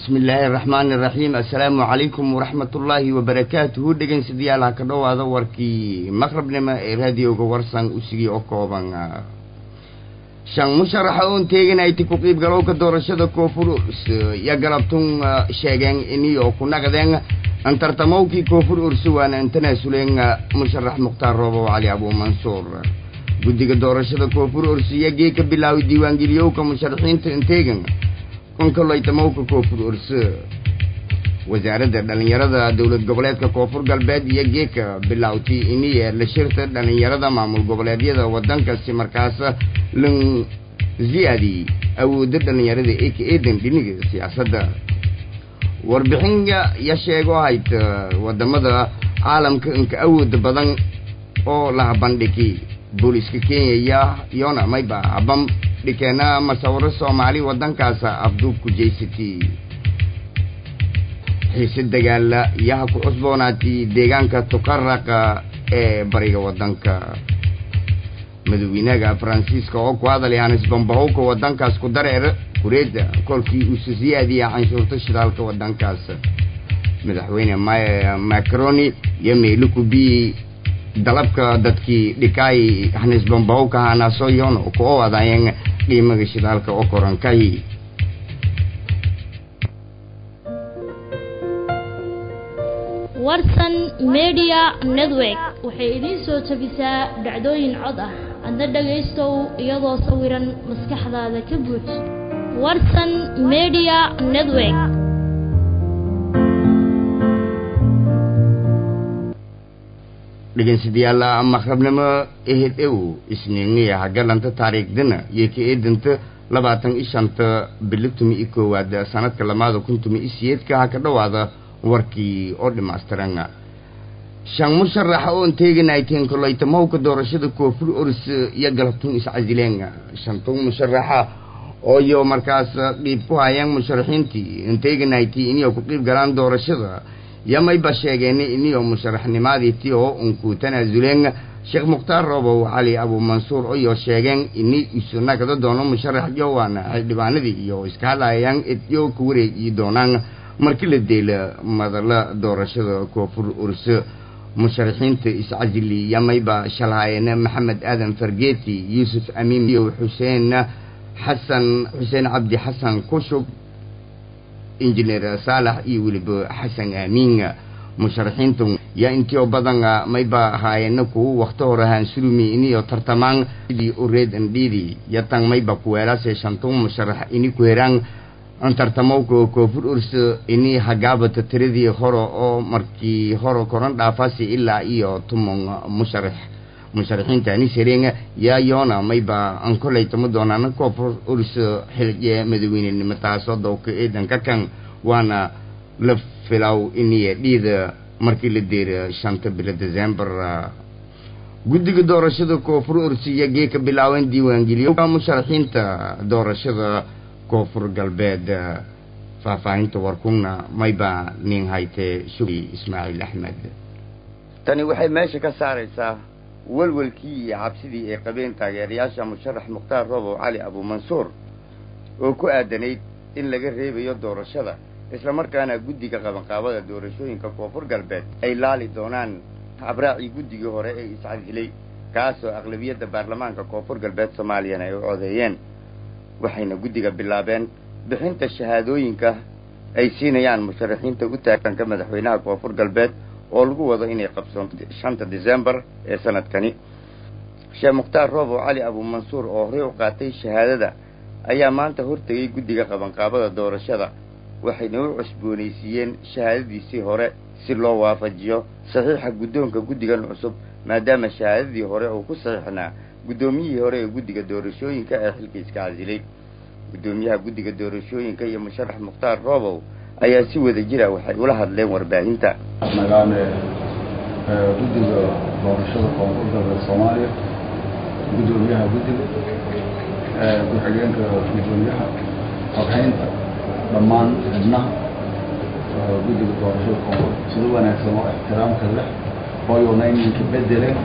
bismi illaahi araxmaani iraxiim assalaamu calaykum waraxmatullaahi wabarakaatuhu dhegeynsadayaal ha ka dhowaada warkii maqrabnimo ee raadioga warsan usigii oo kooban shan musharaxa oon teeganayta ku qiibgalowka doorashada koonfur iyo galabtun sheegeen inio ku naqdeen antartamowkii koonfur ursi waana intanaasuleen musharax mukhtaar roobow cali abuumansuur guddiga doorashada koonfur ursiya gee ka bilaaway diiwaangeliyowka musharaxiinta inteegan konkolaytamowka koonfur urse wasaaradda dhallinyarada dowlad goboleedka koonfur galbeed iyo geeka bilowtay iniye la shirta dhallinyarada maamul goboleedyada wadankaasi markaas lan ziyaadi awoodda dhallinyarada ee ka eedan dhiniga siyaasadda warbixin ya sheego hayd wadamada caalamka inka awooda badan oo la bandhigi booliiska kenya iyona mayba habam dhikeena masawiro soomaali wadankaasa afduubku jeysatay xiise dagaala yaha ku cusboonaatay deegaanka tukaraqa ee bariga wadanka madaxweynaha faransiiska oo ku hadalay hanis bambahowka wadankaas ku dareer kureeda kolkii uusa siyaadiya canshuurta shidaalka wadankaas madaxweyne macroni iyo meelukubi dalabka dadkii dhikaay hanis bambahowka hanaasoyon ku owadaayeen qiimaga shidaalka oo korankay warsan media network waxay idiin soo jabisaa dhacdooyin cod ah adna dhagaystow iyadoo sawiran maskaxdaada ka buuj warsan media network dhegeynsadayaal maqrabnimo ehid ew isniingiya hagalanta taariikhdana iyo ka eedanta labaatan i shanta bili tumi i koowaad sanadka lamaada kun tumi i siyeedka ha ka dhowaada warkii oo dhimaystiran shan musharaxa oon teeganayteen kolaytamowka doorashada koonfur oris iyo galabtun iscasileen shantun musharaxa oo iyo markaas qiib ku hayeen musharaxiintii inteeganaytii iniyo ku qiib galaan doorashada yamayba sheegeen iniyo musharaxnimadii ti oo unku tanaasuleen sheekh mukhtaar roobow cali abuumansuur iyo sheegeen ini isu nagda doono musharax yowaana xildhibaanadii iyo iska hadlayaan edyo ku wareegi doonaan markii la deela madala doorashada koonfur urse musharaxiinta iscasili yamayba shalhaayeen maxamed aadan fargeeti yuusuf amiin iyo xuseen xasan xuseen cabdi xasan kushub injineer saalax iyo weliba xasan aamiin musharaxiintu yaa intio badan mayba ahaayeen kuwa wakti hore haansulumi iniyo tartamaan sidii ureed andhiidi yatan mayba kuweelaase shantun musharax ini ku heraan tartamowka koonfur urse ini hagaabata tiradii hore oo markii hore koran dhaafasi ilaa iyo tumon musharax musharaxiintani sareen yaa yoona mayba an kolay tama doonaan koonfur urse xilje madaweynenimo taasoo dowka eedanka kan waana la filaw iniya dhiida markii la deera shanta bilo december guddiga doorashada koonfur urse iyo gee ka bilaaween diiwaangeliyo musharaxiinta doorashada koonfur galbeed faahfaahinta warkuna mayba nin haytee sugi ismaaciil axmed tani waxay meesha ka saaraysaa welwelkii iyo cabsidii ay qabeen taageerayaasha musharax mukhtaar roobow cali abuumansuur oo ku aadanayd in laga reebayo doorashada islamarkaana guddiga qabanqaabada doorashooyinka koonfur galbeed ay laali doonaan abraacii guddigii hore ee iscasilay kaasoo aqlabiyadda baarlamaanka koonfur galbeed soomaaliyana ay u codeeyeen waxayna guddiga bilaabeen bixinta shahaadooyinka ay siinayaan musharaxiinta u taaganka madaxweynaha koonfur galbeed oo lagu wado inay qabsoonto shanta decembar ee sanadkani sheekh mukhtaar roobow cali abuumansuur oo horey u qaatay shahaadada ayaa maanta hortegay guddiga qabanqaabada doorashada waxayna u cusboonaysiiyeen shahaadadiisii hore si loo waafajiyo saxiixa guddoonka guddigan cusub maadaama shahaadadii hore uu ku saxiixnaa guddoomiyihii hore ee guddiga doorashooyinka ee xilka iska casilay guddoomiyaha guddiga doorashooyinka iyo musharax mukhtaar roobow ayaa si wada jira waxay ula hadleen warbaahinta nagaane guddiga doorashada koonfur galbeed soomaaliya guddoomiyaha guddiga ku-xigeenka guddoomiyaha xoghaynta dhammaan xibnaha guddiga doorashada koonfur sida wanaagsan oo ixtiraamka leh hooyowna ininka bedeleen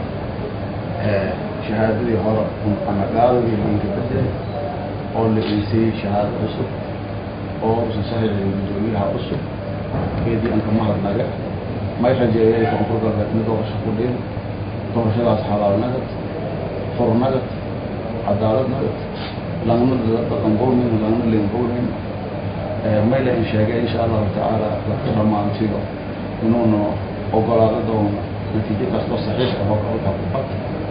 shahaadadii hore anaqaadagii ininka bedelay oo la iisayey shahaado cusub oo usan sahilayn guddoomiyaha cusub keedii anka mahadnaga may rajeeyay koonfur galbeed mid doorasho ku dhiin doorashadaas xalaal nagad fur nagad cadaalad nagad langna dhaqan qowmin langna leen qowmin may la in sheegay insha allahu tacaala dadka dhammaantiyo inuuna ogolaado doono natiijo kastoo saxiix ah oo halka ku qad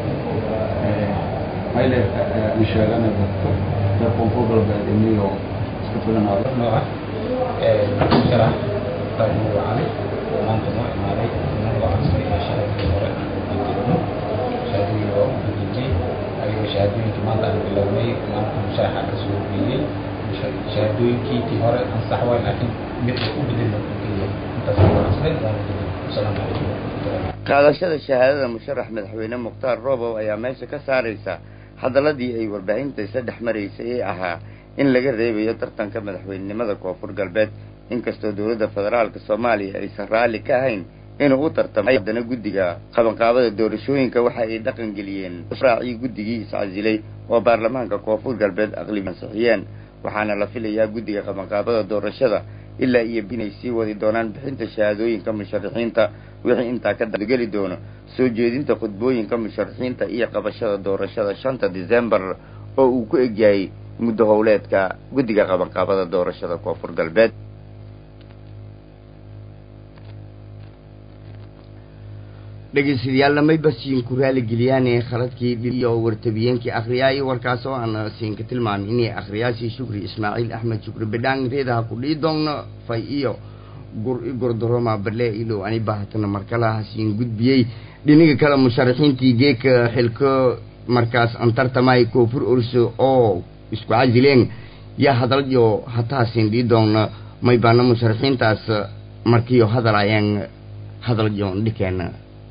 may la in sheegana dadka reer koonfur galbeed iniyo iska filanaado nooca sharax taagnu cali oo maanta noo imaaday inagoo casri iyo sharafkii hore aan jirno shahaadooyin waa u gudubnay ayagoo shahaadooyinkii maanta aan bilownay maanta musharaxa ka soo geeyey shahaadooyinkiitii hore ansax waay laakiin mid u bedelna keliya intaas waa casri waana gudub asalaamu calaykum qaadashada shahaadada musharax madaxweyne mukhtaar roobow ayaa meesha ka saaraysa hadaladii ay warbaahinta isa dhex maraysay ee ahaa in laga reebayo tartanka madaxweynenimada koonfur galbeed inkastoo dowladda federaalka soomaaliya aysan raalli ka ahayn inuu u tartamay haddana guddiga qabanqaabada doorashooyinka waxa ay dhaqan geliyeen raacii guddigii iscasilay oo baarlamaanka koonfur galbeed aqlibi ansixiyeen waxaana la filayaa guddiga qabanqaabada doorashada ilaa iyo inay sii wadi doonaan bixinta shahaadooyinka musharaxiinta wixii intaa ka geli doono soo jeedinta khudbooyinka musharaxiinta iyo qabashada doorashada shanta disembar oo uu ku egyahay muddo howleedka guddiga qabanqaabada doorashada koonfur galbeed dhegeystayaal mayba siin ku raaligeliyaan khaladkii iyo wartabiyeenkii akhriyaayo warkaas oo aan siinka tilmaamay inay akhriyaasii shukri ismaaciil axmed shukri bidhaan reedaha ku dhii doonno fay iyo gur gordoroma bale ilow ani bahatana markalaha siin gudbiyey dhinaga kale musharaxiintii geeka xilko markaas aan tartamay koonfur orso oo isku casileen yaa hadalyo hataa siin dhii doonna maybaana musharaxiintaas markiyo hadalaayeen hadalyo dhikeena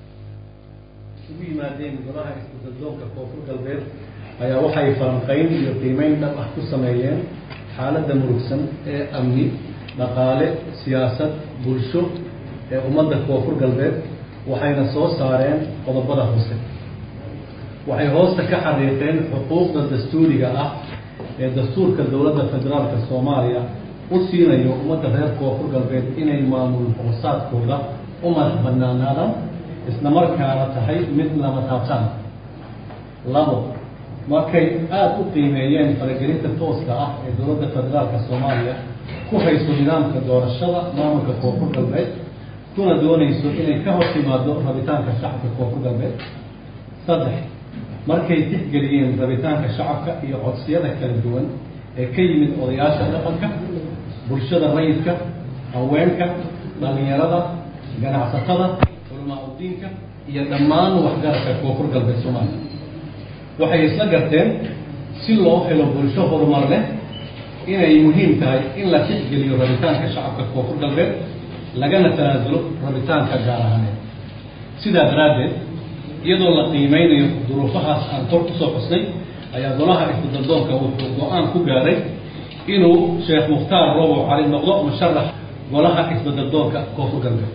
isugu yimaadeen golaha isbeddeldoonka koonfur galbeed ayaa waxay falanqayn iyo qiimeyn dhab ah ku sameeyeen xaaladda murugsan ee amni dhaqaale siyaasad bulsho ee ummadda koonfur galbeed waxayna soo saareen qodobada hoose waxay hoosta ka xariiqeen xuquuqda dastuuriga ah ee dastuurka dowladda federaalka soomaaliya u siinayo ummadda reer koonfur galbeed inay maamul hoosaadkooda u madax banaanaadaan isla markaana tahay mid lama taabtaan labo markay aada u qiimeeyeen faragelinta tooska ah ee dowladda federaalka soomaaliya ku hayso nidaamka doorashada maamulka koonfur galbeed kuna doonayso inay ka hor timaado rabitaanka shacabka koonfur galbeed saddex markay tixgeliyeen rabitaanka shacabka iyo codsiyada kala duwan ee ka yimid odayaasha dhaqanka bulshada rayidka haweenka dhalinyarada ganacsatada udiinka iyo dhammaan waxgaradka koonfur galbeed soomaaliya waxay isla garteen si loo helo bulsho horumar leh inay muhiim tahay in la tixgeliyo rabitaanka shacabka koonfur galbeed lagana tanaasulo rabitaanka gaar ahaaneed sidaa daraaddeed iyadoo la qiimeynayo duruufahaas aan kor kusoo xusnay ayaa golaha isbeddeldoonka wuxuu go-aan ku gaaray inuu sheekh mukhtaar roobow cali noqdo musharax golaha isbeddeldoonka koonfur galbeed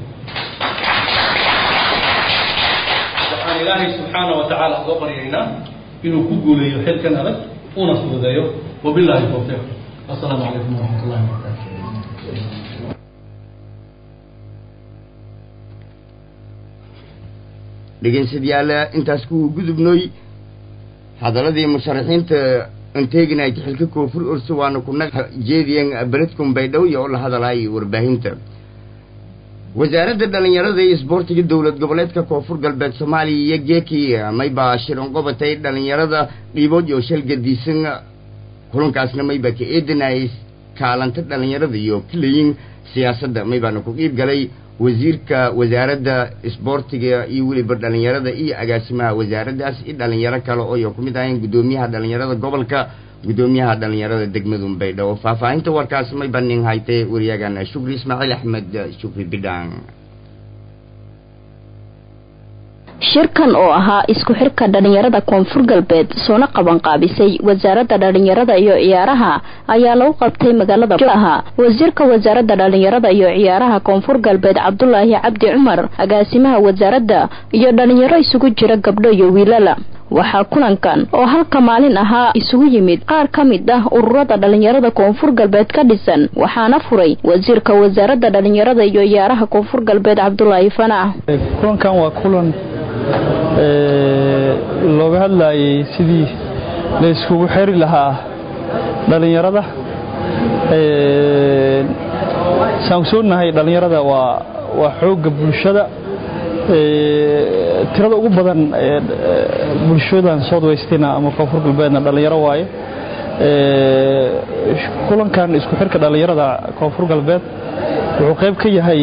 waxaan ilaahay subxaana wa tacaala uga baryaynaa inuu ku guuleeyo xilkan adag una fududeeyo wabilaahi towfiiq assalaamu calaykum waraxmat ullahi wabarakaatu dhegeystayaal intaas ku gudubnoy hadaladii musharaxiinta anteeginayt xilka koonfur orso waana kuna jeediyeen beledkun baydhabo iyo oo la hadalaayay warbaahinta wasaaradda dhallinyarada iyo isboortiga dowlad goboleedka koonfur galbeed soomaaliya iyo geekii maybaa shiran qobatay dhallinyarada dhiibood iyo shal gadiisan kulankaasna maybaa ka eedanayay kaalanta dhallinyarada iyo kaleyin siyaasadda maybaana ku qiib galay wasiirka wasaaradda isboortiga iyo weliba dhallinyarada iyo agaasimaha wasaaraddaas iyo dhallinyaro kale oo ku mid ahayn guddoomiyaha dhallinyarada gobolka guddoomiyaha dhallinyarada degmadun baydhabo faahfaahinta warkaas may banin haytay waryagan shukri ismaaciil axmed shukri bidhaan shirkan oo ahaa isku xirka dhallinyarada koonfur galbeed soona qaban qaabisay wasaaradda dhallinyarada iyo ciyaaraha ayaa lagu qabtay magaalada aha wasiirka wasaaradda dhallinyarada iyo ciyaaraha koonfur galbeed cabdulaahi cabdi cumar agaasimaha wasaaradda iyo dhallinyaro isugu jira gabdho iyo wiilala waxaa kulankan oo halka maalin ahaa isugu yimid qaar ka mid ah ururada dhalinyarada koonfur galbeed ka dhisan waxaana furay wasiirka wasaaradda dhalinyarada iyo ciyaaraha koonfur galbeed cabdulaahi fanac kulankan waa kulan looga hadlayay sidii la iskugu xeri lahaa dhalinyarada saan ogsoonahay dhalinyarada waa waa xoogga bulshada tirada ugu badan bulshadan south westina ama koonfur galbeedna dhalinyaro waaye kulankan isku xirka dhalinyarada koonfur galbeed wuxuu qayb ka yahay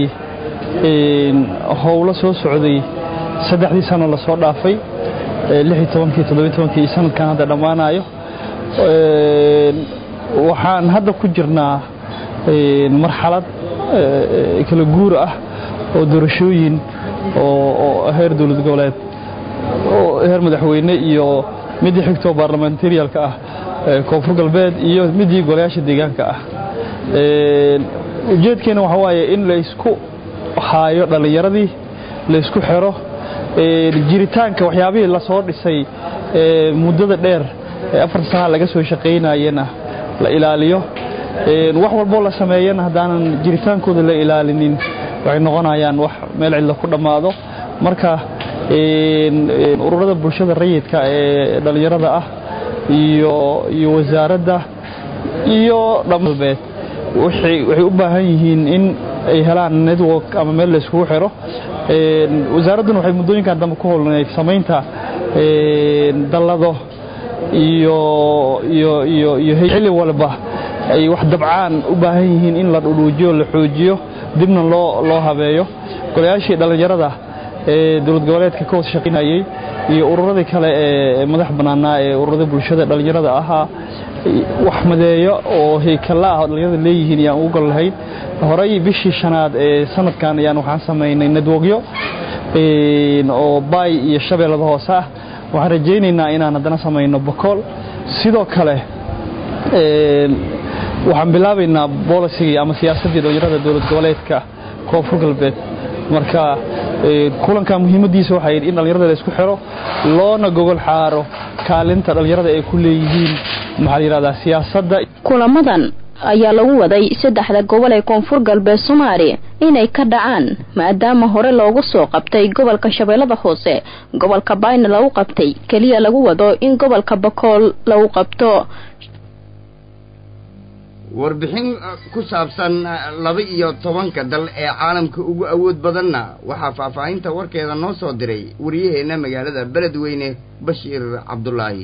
howlo soo socday saddexdii sano lasoo dhaafay kii sanadkan hadda dhammaanayo waxaan hadda ku jirnaa marxalad kala guur ah oo doorashooyin oo heer dowlad goboleed heer madaxweyne iyo midii xigtoo baarlamentarialka ah koonfur galbeed iyo midii golayaasha deegaanka ah ujeedkeena waxaa waaye in laysku haayo dhallinyaradii laysku xero jiritaanka waxyaabihii lasoo dhisay muddada dheer ee afar sana laga soo shaqaynayena la ilaaliyo wax walboo la sameeyana haddaanan jiritaankooda la ilaalinin waxay noqonayaan wax meel cidla ku dhammaado marka ururada bulshada rayidka ee dhallinyarada ah iyo iyo wasaaradda iyo dhambeed waxay u baahan yihiin in ay helaan network ama meel layskugu xiro wasaaradduna waxay muddooyinkan dambe ku holnayd samaynta dallado iyo iyo iyo iyo xilli walba ay wax dabcaan u baahan yihiin in la dhudhuujiyo la xoojiyo dibna loo loo habeeyo golayaashii dhallinyarada ee dowlad goboleedka ka hoos shaqaynayay iyo ururadii kale ee madax bannaanaa ee ururada bulshada dhallinyarada ahaa wax madeeyo oo heykalla ah oo dhallinyarada leeyihiin ayaan ugu gol lahayn horey bishii shanaad ee sanadkan ayaan waxaan samaynay nadwogyo oo baay iyo shabeellada hoose ah waxaan rajaynaynaa inaan haddana samayno bokool sidoo kale waxaan bilaabaynaa bolisigii ama siyaasaddii dhallinyarada dowlad goboleedka koonfur galbeed marka kulanka muhiimadiisa waxay in dhallinyarada la isku xiro loona gogol xaaro kaalinta dhallinyarada ay ku leeyihiin maxaa la yidhahdaa siyaasadda kulamadan ayaa lagu waday saddexda gobol ee koonfur galbeed soomaaliya inay ka dhacaan maadaama hore loogu soo qabtay gobolka shabeellada hoose gobolka bayna lagu qabtay keliya lagu wado in gobolka bakool lagu qabto warbixin ku saabsan laba iyo tobanka dal ee caalamka ugu awood badanna waxaa faahfaahinta warkeeda noo soo diray waryaheena magaalada beledweyne bashiir cabdulaahi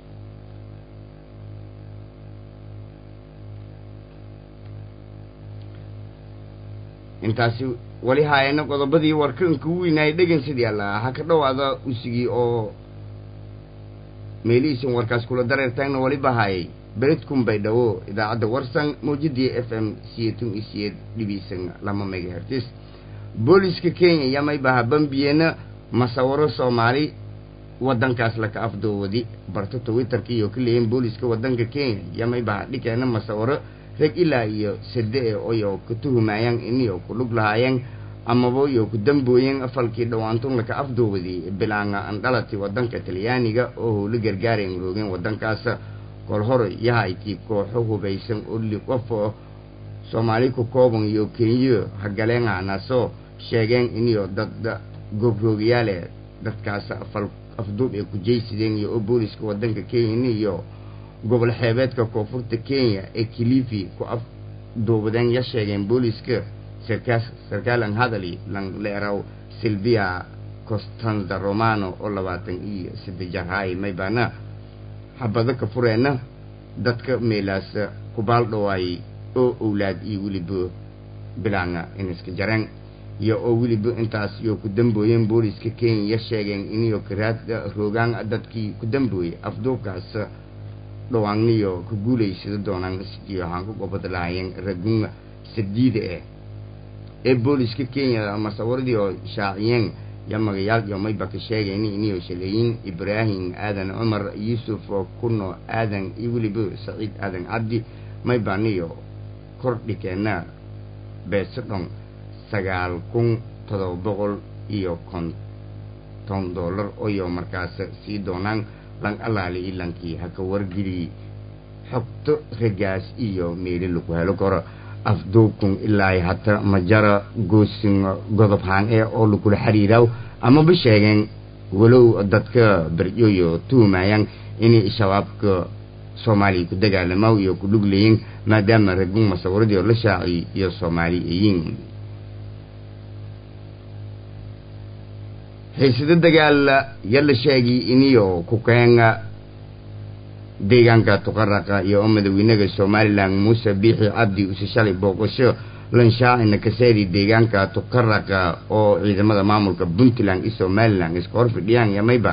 intaasi wali haayana qodobadii warkanka u weynaayay dhegeysadii alla ha ka dhowaada usigii oo meelihiisan warkaas kula dareertaagna waliba haayay beledkun bay dhawo idaacadda warsan mawjadii f m siyeetun iyo siyeed dhibiisan lama megahertis booliska kenya yamaybaha bambiyeena masawiro soomaali wadankaas laka afdoowadi barto twitterka iyo ka leeyin booliska wadanka kenya yamaybaha dhikeena masawiro rag ilaa iyo sade oyo ka tuhumayaan iniyo ku dhug lahaayeen amaba iyo ku dambooyeen afalkii dhawaantun laka afdoowadi bilaanga andhalati wadanka talyaaniga oo howla gargaareen roogeen wadankaas kol hore yahaykii kooxo hubaysan oo li qof oo soomaali ku kooban iyo kenyo hagaleenganaasoo sheegeen iniyo dad gobroogayaale dadkaas afal afduub ay ku jeysideen iyo oo booliska wadanka kenya iyo gobol xeebeedka koonfurta kenya ee kilifi ku afduubadeen ya sheegeen booliska sarkaas sarkaalan hadali lanleeraw silvia costanza romano oo labaatan iyo saddex jarhaay maybaana xabado ka fureenna dadka meelaas kubaal dhawaayay oo owlaad iyo weliba bilaanga iniska jareen iyo oo weliba intaas iyo ku dambooyeen booliska kenya ya sheegeen iniyo karaad roogaan dadkii ku dambooyay afduubkaas dhawaanniyo ku guulaysada doonaan sidii waxaan ku gobad lahaayeen ragunga sadiida eh ee booliska kenya masawiradii oo shaaciyeen ya magayaal iyo mayba ka sheegeen iniyo shaleeyin ibraahim aadan cumar yuusuf kuno aadan iyo weliba saciid aadan cabdi maybaniyo kordhikeena beeso dhon sagaal kun todoba boqol iyo konton dollar oyo markaas sii doonaan lan alaali ilankii haka wargeli xogto ragaas iyo meeli lagu helo karo afduubkun ilaa hata majara goosin godob haan ee oo lagula xiriiraw amaba sheegeen walow dadka beryoyo tuhumayaan inay shabaabka soomaaliya ku dagaalamaw iyo ku dhuglayin maadaama ragun masawiradii oo la shaaciy iyo soomaali ayiin xiisado dagaal yala sheegi iniyo ku keenga deegaanka tuqaraqa iyo madaxweynaha somalilan muuse biixi cabdi use shalay booqasho lanshaacina kaseedi deegaanka tuqaraqa oo ciidamada maamulka puntland iyo somalilan iska hor fidhiyaan yamayba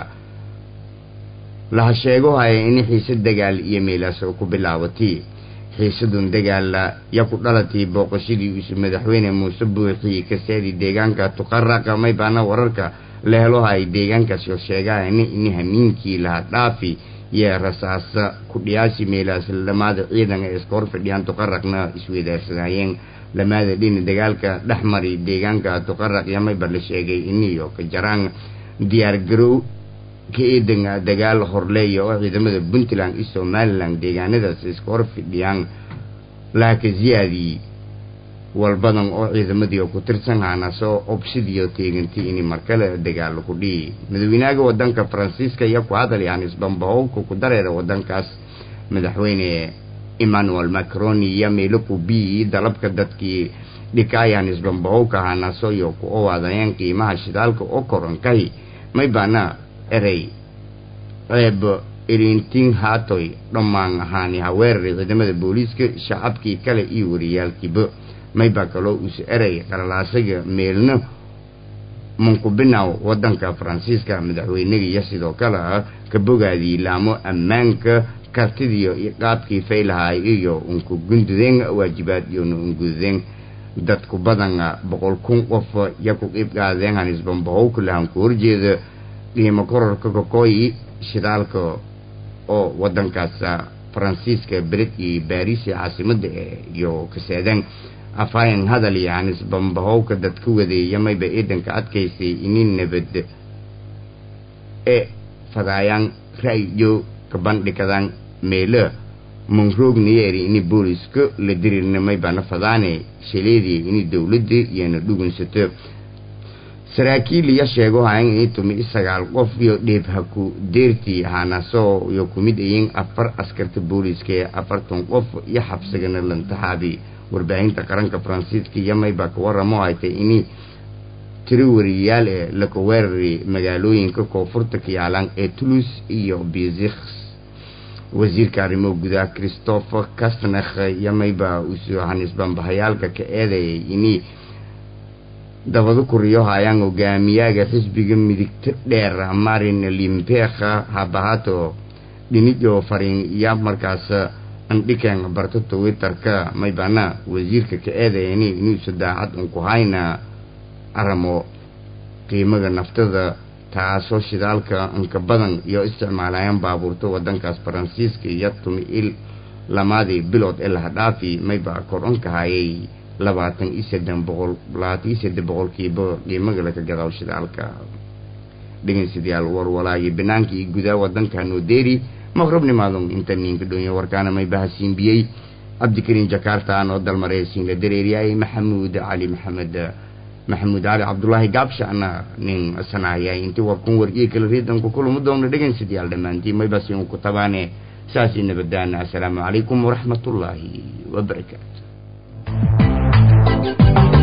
laha sheego haya in xiise dagaal iyo meelaas ku bilaabatay xiisadun dagaala ya ku dhalatay booqashadii use madaxweyne muuse buuxi kaseedi deegaanka tuqaraqa maybaana wararka la helo hay deegaankaasi oo sheegaana in hamiinkii laha dhaafi iyo rasaasa ku dhiyaasi meelaas lamaada ciidan ee iska hor fidhiyaan tuqaraqna isweydaarsanayeen lamaada dhini dagaalka dhex mari deegaanka tuqaraq yamayba la sheegay iniyo ka jaraan diyaargarow ka eedan dagaal horleeya oo ciidamada puntland iyo somalilan deegaanadaas iska hor fidhiyaan laaka ziyaadii walbadan oo ciidamadii oo ku tirsan haanaasoo obsidiyo teegantay in markale dagaalo ku dhihi madaxweynaha wadanka faransiiska iyo ku hadal yahanis bambahowka ku dareera wadankaas madaxweyne emmanuel macron iyo meelo ku bii dalabka dadkii dhikaayahanis bambahowka haanaaso iyo ku owaadayeen qiimaha shidaalka oo koronkahi may baana erey ceeb irintin haatoy dhammaan ahaani haweeraray ciidamada booliiska shacabkii kale iyo wariyaalkiiba mayba kaloo uus erey qalalaasaga meelna munkubinaw wadanka faransiiska madaxweynaga iyo sidoo kale ka bogaadii laamo ammaanka kartidiyo qaabkii faylahaay iyo unku gundudeen waajibaad iyona ungududeen dadku badan boqol kun qof ya ku qiib qaadeen hanisbambahowka lahan ku horjeeda qiimo kororka kokooyi shidaalka oo wadankaas faransiiska bered iyo baariis caasimada iyo kaseedeen afhayan hadal yahanis bambahowka dadka wadeeya mayba ciidanka adkaysay inin nabad ee fadaayaan ra'yo ka bandhikadaan meelo monroognayeeri ini booliska la dirirna maybana fadaane shaleedii ini dowladda iyona dhugunsato saraakiil iyo sheego hayan ini tumi sagaal qof iyo dheebhaku deertii haanaasoo iyo kumid ayin afar askarta booliska ee afartan qof iyo xabsigana lantaxaabi warbaahinta qaranka faransiiska iyo mayba ka waramo haytay ini tiro wariyayaal ee laka weerari magaalooyinka koonfurta ka yaalaan ee toulouse iyo biziks wasiirka arrimo gudaha christopher castnakh iyo mayba usoo hanisbambahayaalka ka eedayay ini dabada kuriyo hayaan hogaamiyaaga xisbiga midigta dheer marin limpekha habahato dhinijo fariin iyo markaas andhiken barto twitterka maybana wasiirka ka eedayani inuusa daacad unku hayna aramo qiimaga naftada taasoo shidaalka inka badan iyo isticmaalayaan baabuurta wadankaas faransiiska iyo tumi il lamaadii bilood ee laha dhaafi mayba kordhanka hayay labaatan iyo saddex boqol labaatan iyo saddex boqolkiiba qiimaga laka gadaw shidaalka dhegeystayaal warwalaayo banaanka iyo gudaha wadanka nodeeri maqrabnimaadun inta ninka dhoonya warkaana may bahasiinbiyey cabdikariin jakarta anoo dalmareysiin la dareeriyay maxamuud cali maxamed maxamuud cali cabdulaahi gaabshaana nin sanahayay intii warkun wariyey kala riidanku kulama doona dhegeystayaal dhammaantiin may basiin ku tabaane saasi nabadaana assalaamu calaykum waraxmatullaahi wabarakaatu